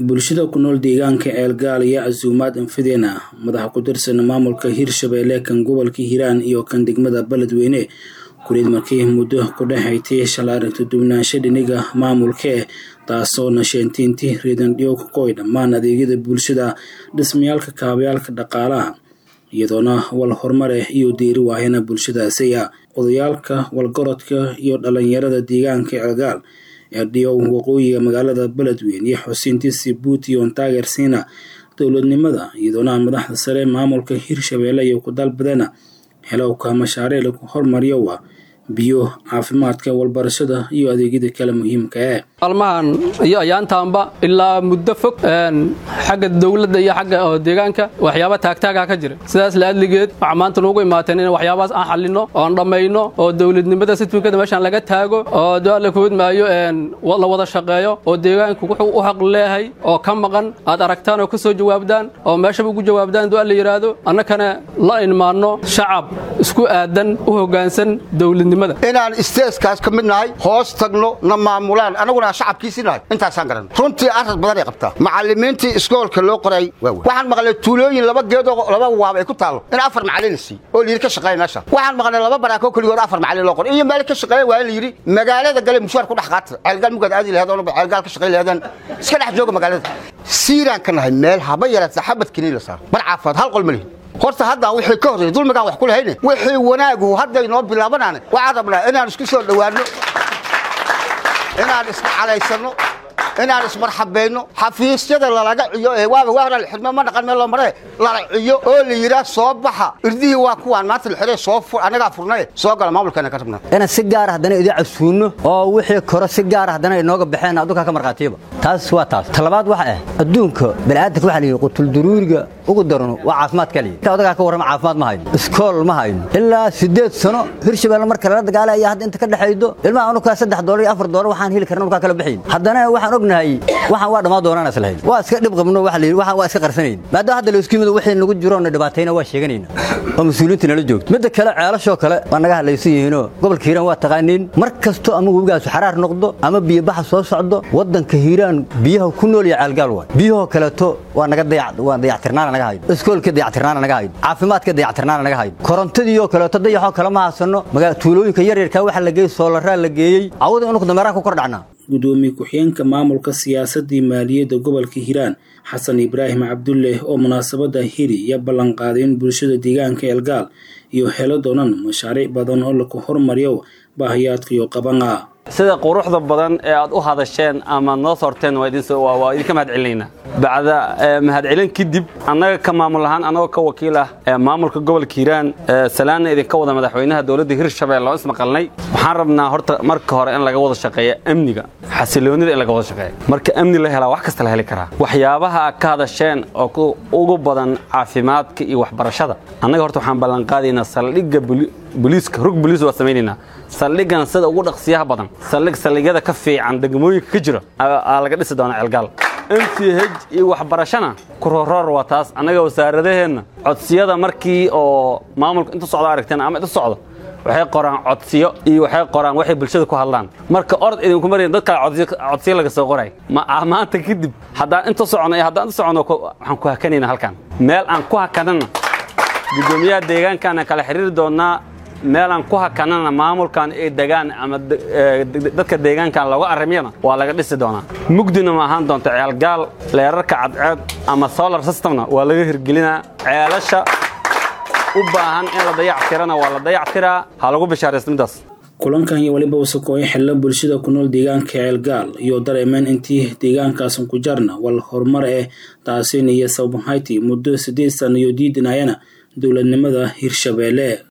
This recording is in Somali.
bulshada ku nool deegaanka ceelgaal iyo casuumaad anfideen ah madaxa ku tirsan maamulka hirshabeelle kan gobolka hiiraan iyo kan degmada beledweyne kuleed markii muddo ku dhexaytay shala aragti dubnaansho dhiniga maamulkae taasoo nasheentiintii reedandhiyo ka qoy dhammaan adeegyada bulshada dhismayaalka kaabayaalka dhaqaalaha iyadoona wal horumareh iyo deeri waahina bulshadaasiya odayaalka walgorodka iyo dhalinyarada deegaanka ceelgaal eerdhiyow waqooyiga magaalada beledweyne iyo xusiintii sibuuti oon taageersiina dowladnimada iyadoona madaxda sare maamulka hirshabeelle iyo ku dalbadeena helowka mashaariic lagu hormariyowa biyo caafimaadka walbarashada iyo adeegyada kale muhiimka ee maalmahan iyo ayaantaanba ilaa muddo fog xagga dowladda iyo xagga deegaanka waxyaaba taagtaaga ka jira sidaas laadligeed waxaa maanta nuugu imaateen in waxyaabahaas aan xallinno oon dhammayno oo dowladnimada sitwinkada meeshaan laga taago oo doala kood maayo la wada shaqeeyo oo deegaanku wuxuu u xaq leeyahay oo ka maqan aad aragtaan oo ka soo jawaabdaan oo meeshaba ugu jawaabdaan doa la yidhaahdo annakana la ilmaanno shacab isku aadan u hoggaansan dowladnimada inaan isteeskaas ka mid nahay hoos tagno na maamulaan anaguna aan shacabkiisii nahay intaasaan garan runtii arad badan ay qabtaa macallimiintii iskoolka loo qoray waxaan maqlay tuulooyin laba geedoo laba waab ay ku taallo in afar macallin la siiy oo layidhi ka shaqeeya meesha waxaan maqlay laba baraakoo keligood afar macallin loo qoray iyo meel ka shaqeeya waa in la yidhi magaalada gale mushaar ku dhex qaata ceelgaal mugaad aadi lahayd oo ceelgaal ka shaqeyn lahaydaan iska dhex jooga magaalada siiraan ka nahay meel haba yaraata xabad kiniin la saaro bar caafimaad hal qol ma lihin horta haddaan wixii ka horreeyay dulmigaan wax ku lahayne wixii wanaagu hadday noo bilaabanaane waxaan rabnaa inaan isku soo dhowaanno inaan isna calaysanno inaan ismarxabayno xafiisyada lalaga ciyo ee waaba waa horaa xidmo ma dhaqan meel loo maree lala ciyo oo la yidhaah soo baxa irdihii waa kuwaan maanta la xidhay soo annagaa furnaye soo gala maamulkeena ka rabnaa inaan si gaara haddana idin casuunno oo wixii koro si gaara haddana inooga baxeen adduunkaa ka markhaatiyaba taas waa taas talabaad waxa ah adduunka bani'aadanka waxa la yidhi qutulduruuriga ugu darano waa caafimaad kaliya inta odagaa ka warrama caafimaad ma hayno iskool ma hayno ilaa siddeed sano hirshabeelle marka lala dagaalay ayaa hadda inta ka dhexaydo ilmaha anukaa saddex doolar iyo afar doolar waxaan heli karna unukaa kala baxayn haddana waxaan ognahay waxaan waa dhammaan doonaan islahayn waa iska dhib qabno waxa la yidhi waxaan waa iska qarsanayn maadaama hadda laysku yimid wixii nagu jiro na dhibaatayna waa sheeganayna oo mas-uuliyiinta nala joogto midda kale ceelashoo kale waa naga hadlaysan yihiinoo gobolka hiiraan waa taqaaniin mar kasto ama webigaasu xaraar noqdo ama biyobaxa soo socdo waddanka hiiraan biyaha ku nool iyo ceelgaal waay biyahoo kaleeto waa naga waa dayactirnaana naga hayno iskoolka dayactirnaana naga hayno caafimaadka dayactirnaana naga hayno korontadiioo kaleeto dayaxoo kale ma haysano tuulooyinka yaryarkaa waxa la geeyey soolaraa la geeyey awada inuku dameeraan ku kor dhacnaa gudoomiye ku-xigeenka maamulka siyaasadii maaliyadda gobolka hiiraan xasan ibraahim cabdulle oo munaasabadda hiri iyo ballanqaaday in bulshada deegaanka eelgaal iyo helo doonan mashaariic badan oo laku hormariyo baahayaadka iyo qabana sida quruxda badan ee aad u hadasheen ama noo soorteen waa idinka mahad celinaynaa bacda mahadcelin kadib annaga ka maamul ahaan annagoo ka wakiil ah maamulka gobolka hiiraan salaanna idinka wada madaxweynaha dowladda hirshabelle oo ismaqalnay waxaan rabnaa horta marka hore in laga wada shaqeeya amniga xasiloonida in laga wada shaqeeya marka amni la helaa wax kasta la heli karaa waxyaabaha aad ka hadasheen oo ugu badan caafimaadka iyo waxbarashada annaga horta waxaan ballanqaadaynaa saldhigga boliiska rug boliis waa samaynaynaa saldhiggan sida ugu dhaqsiyaha badan saldhig saldhigyada ka fiican degmooyinka ka jira aa laga dhisi doonaa ceelgaal m c h iyo waxbarashana kuroroor waa taas annaga wasaaradaheenna codsiyada markii oo maamulka inta socdo aragteen ama inta socdo waxay qoraan codsiyo iyo waxay qoraan waxay bulshada ku hadlaan marka orod idinku marayn dad kale codsiyo laga soo qoray maanta kadib haddaan inta socono iyo haddaan inta socono waxaan ku hakanayna halkan meel aan ku hakanana guddoomiyaha deegaankaana kala xiriiri doonnaa meel aan ku hakanana maamulkan ay degaan ama dadka deegaankan looga arrimyana waa laga dhisi doonaa mugdina ma ahaan doonta ceelgaal leerarka cadceed ama solar systemna waa laga hirgelinaa ceelasha u baahan in la dayactirana waa la dayactiraa ha lagu bishaaraysta middaas kulankan iyo weliba wasakooyo xilla bulshada ku nool deegaanka ceelgaal iyo dareemeen intii deegaankaasan ku jarna wal horumar eh taasina iyo sababhayti muddo siddeed sana iyo diidinayana dowladnimada hirshabeelle